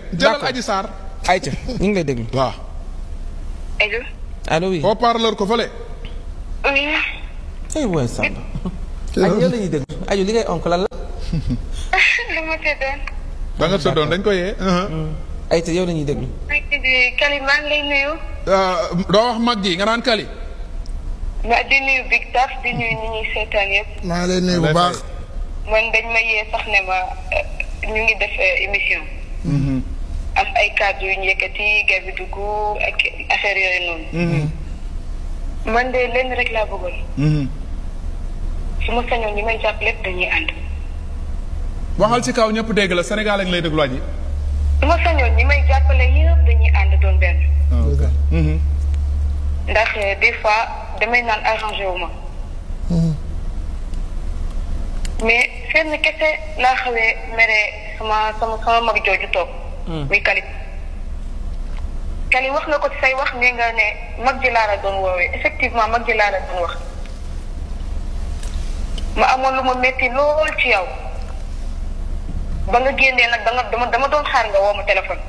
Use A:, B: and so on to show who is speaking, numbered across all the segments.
A: jëlal Adji Sarr.
B: ayca ñu ngi lay déglu.
A: waaw.
C: allo.
B: allo oui.
A: haut-parleur ko fële.
C: oui.
B: ay waay Samba. aju yow la ñuy déglu aju li ngay onk lan la.
C: lu ma tëddoon.
A: ba nga tëddoon dañ ko yee.
B: ayca yow la ñuy déglu.
C: maa ngi di Kali maa ngi lay nuyu.
A: doo wax mag ji nga naan Kali.
C: ma di nuyu Big Taf di nuyu ñi ñuy seetaan yëpp.
D: maa ngi lay nuyu bu baax.
C: man dañ ma yee sax ne ma ñu ngi def émission. am ay kàddu yu ñu yëkkati gars bi dugg ak affaire yooyu noonu. man de lenn rek laa bëggoon. su ma sañoon ñi may jàpp lépp dañuy ànd.
A: waxal ci kaw ñëpp dégg la Sénégal ak lay déglu aji.
C: su ma sañoon ñi may jàppale yëpp dañuy ànd doon benn. ndax des fois damay naan arrangé wu ma. mais fenn kese laa xawee mere sama sama sama mag jooju toog. muy Kali. Kali wax nga ko ci say wax ne nga ne mag ji laa la doon woowee effectivement mag ji laa la doon wax. ma amoon lu ma metti lool ci yow. ba nga génnee nag danga dama dama doon xaar nga woo ma téléphone.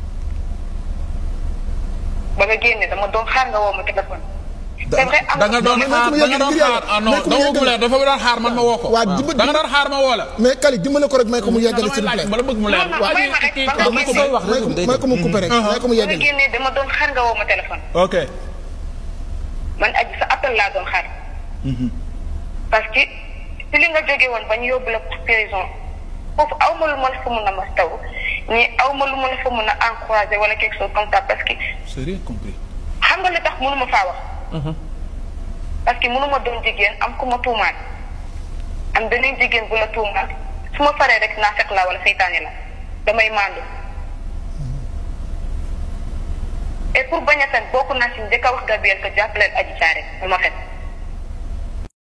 C: ba nga génnee dama doon xaar nga woo ma téléphone. c'est vrai am
A: da nga doon xaar da nga doon xaar ah non dama ko leer dafa doon xaar man ma woo ko.
D: waa dimbali
A: da nga doon xaar ma woo la.
D: mais Kali dimbale ko rek may ko mu yeggale s'il vous plaît.
A: ma la bëgg mu leer.
C: non non may ma rek ba nga
B: donc sooy wax
D: may ko
B: rek day
D: may ko mu coupé rek may ko mu
C: ba nga
D: yeggale.
C: génnee dama doon xaar nga woo ma téléphone.
A: ok.
C: man aji sa appel laa doon xaar. parce que si li nga jóge woon ba ñu yóbbu la prison foofu aw ma lu ma la fa mun a mas taw mais aw ma lu ma la fa mun a encouragé wala quelque chose comme ça parce que
A: c'est rien compris.
C: xam nga li tax mënu ma faa wax. parce que mënu ma doon jigéen am ku ma tuumaal am beneen jigéen bu la tuumaal su ma faree rek naa fekk la wala seytaane la damay maandu. et pour bañ a fen bokk naa si njëkk a wax Gabriel que jàppaleen aji caare bu ma fen